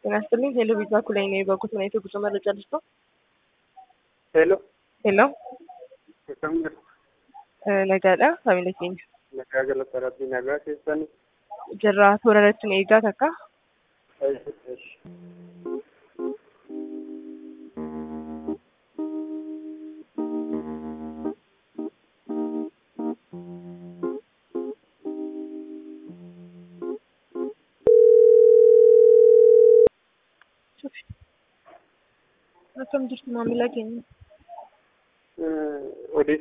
ጤና ይስጥልኝ። ሄሎ ቪዛ ኩላይ ነው የበጉት ሁኔታ ጉዞ መረጃ ልስጦ። ሄሎ ሄሎ akkam nagaadha familii keenya nagaa galataratti nagaa keessan jirra toora irratti nu eegaa takka akkam jirtu maamila keenya